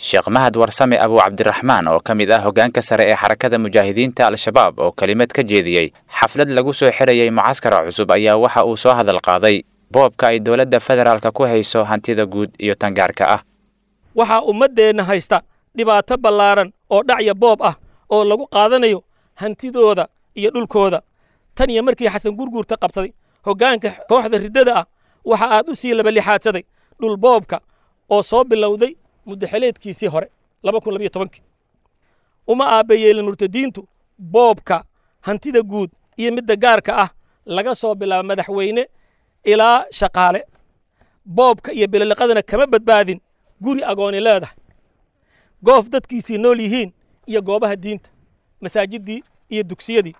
sheekh mahad warsame abu cabdiraxmaan oo ka mid ah hoggaanka sare ee xarakada mujaahidiinta al-shabaab oo kelimad ka jeediyey xaflad lagu soo xidhayay mucaskara cusub ayaa waxa uu soo hadal qaaday boobka ay dowladda federaalka ku hayso hantida guud iyo tangaarka ah waxaa ummaddeenna haysta dhibaato ballaaran oo dhacya boob ah oo lagu qaadanayo hantidooda iyo dhulkooda tan iyo markii xasan gurguurta qabsaday hoggaanka kooxda riddada ah waxa aad u sii labalixaadsaday dhul boobka oo soo bilowday muddaxeleedkiisii hore uma aabbayeelin murtadiintu boobka hantida guud iyo midda gaarka ah laga soo bilaabo madaxweyne ilaa shaqaale boobka iyo bililiqadana kama badbaadin guri agooni leedahay goof dadkiisii nool yihiin iyo goobaha diinta masaajiddii iyo dugsiyadii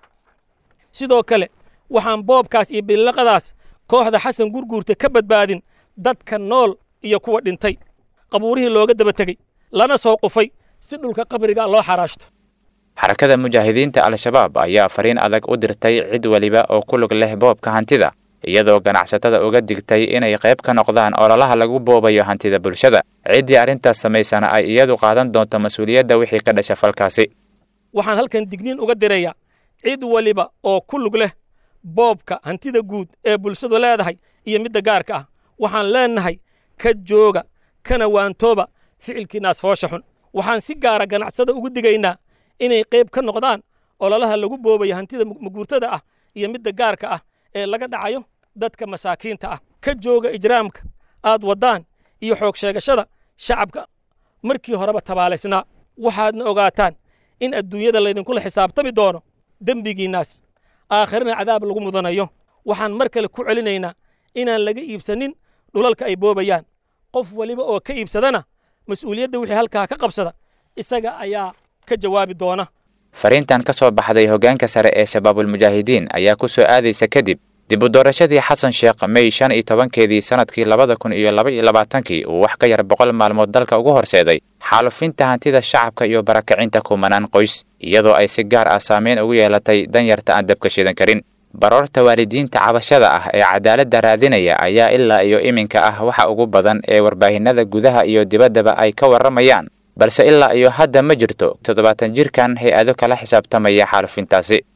sidoo kale waxaan boobkaas iyo bililiqadaas kooxda xasan gurguurta ka badbaadin dadka nool iyo kuwa dhintay qabuurihii looga daba tegey lana soo qufay si dhulka qabriga loo xaraashto xarakada mujaahidiinta al-shabaab ayaa fariin adag u dirtay cid weliba oo ku lug leh boobka hantida iyadoo ganacsatada uga digtay inay qayb ka noqdaan ololaha lagu boobayo hantida bulshada ciddii arrintaas samaysana ay iyadu qaadan doonto mas-uuliyadda wixii ka dhasha falkaasi waxaan halkan digniin uga dirayaa cid waliba oo ku lug leh boobka hantida guud ee bulshadu leedahay iyo midda gaarka ah waxaan leennahay ka jooga kana waantooba ficilkiinaas foosha xun waxaan si gaara ganacsada ugu digaynaa inay qayb ka noqdaan ololaha lagu boobayo hantida maguurtada ah iyo midda gaarka ah ee laga dhacayo dadka masaakiinta ah ka jooga ijraamka aad waddaan iyo xoog sheegashada shacabka markii horeba tabaalaysnaa waxaadna ogaataan in adduunyada laydinkula xisaabtami doono dembigiinnaas aakhirana cadaab lagu mudanayo waxaan mar kale ku celinaynaa inaan laga iibsanin dhulalka ay boobayaan qof waliba oo ka iibsadana mas-uuliyadda wixii halkaa ka qabsada isaga ayaa ka jawaabi doona fariintan ka soo baxday hoggaanka sare ee shabaabulmujaahidiin ayaa ku soo aadaysa kadib dib u doorashadii xasan sheekh mey shan iyo tobankeedii sannadkii labada kun iyo laba iyo labaatankii uu wax ka yar boqol maalmood dalka ugu horseeday xaalufinta hantida shacabka iyo barakacinta kumanaan qoys iyadoo ay si gaar ah saameyn ugu yeelatay danyarta aan dabka shidan karin baroorta waalidiinta cabashada ah ee cadaaladda raadinaya ayaa ilaa iyo iminka ah waxa ugu badan ee warbaahinada gudaha iyo dibaddaba ay ka warramayaan balse ilaa iyo hadda ma jirto toddobaatan jirkan hay-ado kala xisaabtamaya xaalufintaasi